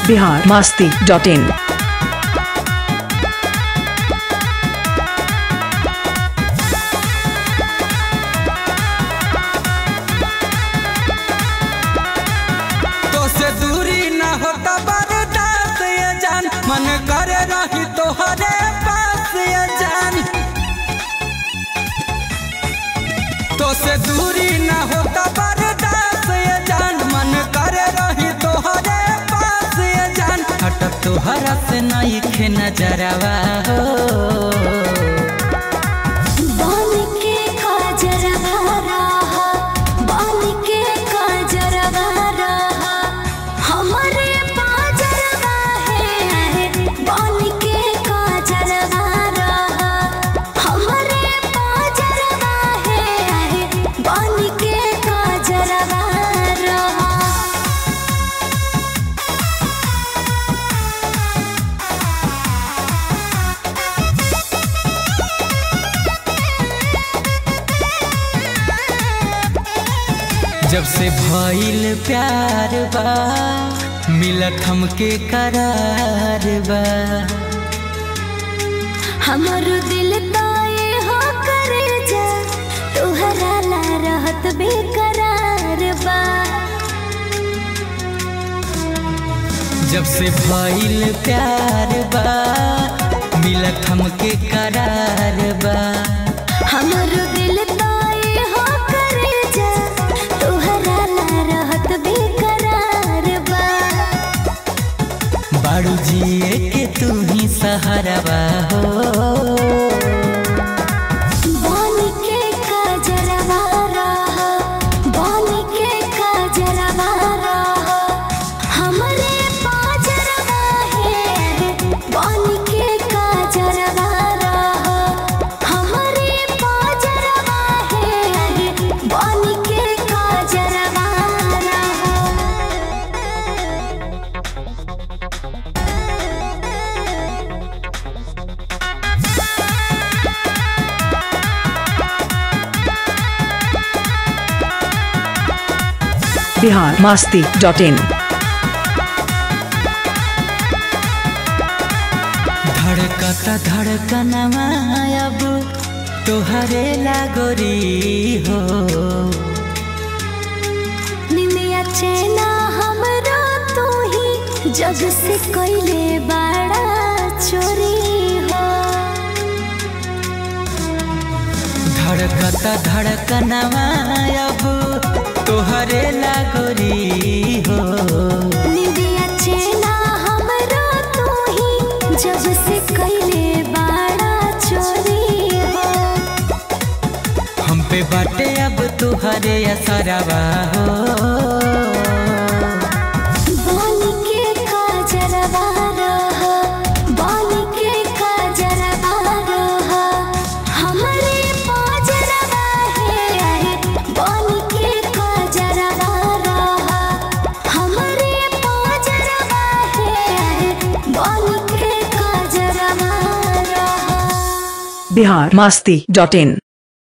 Bihar Masti dot in तो से दूरी ना होता बर्दाश्त ये जान मन करे रही तोहरे पास ये जान तो से दूरी ना होता बर्दाश्त ये जान मन करे रही तोहरे पास ये जान हटक तोहरा से नहीं खे नजरवा हो बन के काजरवा रहा बन के काजरवा रहा हमरे पाजरवा है बन के काजरवा रहा हमरे पाजरवा है बन के काजरवा रहा जब से भइल प्यार बा मिलत हमके करार बा हमर दिल ताए हो करे जा तोहरा ला रहत बेकरार बा जब से भइल प्यार बा मिलत हमके करार बा हमर दिल ताए हो करे जा तोहरा ला रहत बेकरार बा बाड़ू जिए के तू ही सहारवा हो बन के काजरवा रहा बन के काजरवा रहा हमरे पाजरवा है बन के काजरवा रहा हमरे पाजरवा है बन के काजरवा रहा बिहार मास्ती डॉट इन धड़कता धड़कनवा अब तोहरे लागोरी हो निमिया चेना हमरो तू ही जग से कोइले बड़ा चोरी हो धड़कता धड़कनवा अब तोहरे लागोरी हो निमिया चेना हमरो तू ही जग से कोइले बड़ा चोरी हो हम पे बाटे अब तुहरे असरवा हो बन के काजरवा रहा बन के काजरवा रहा हमरे पाजरवा है बन के काजरवा रहा हमरे पाजरवा है बन के काजरवा रहा बिहार मास्ती डॉट इन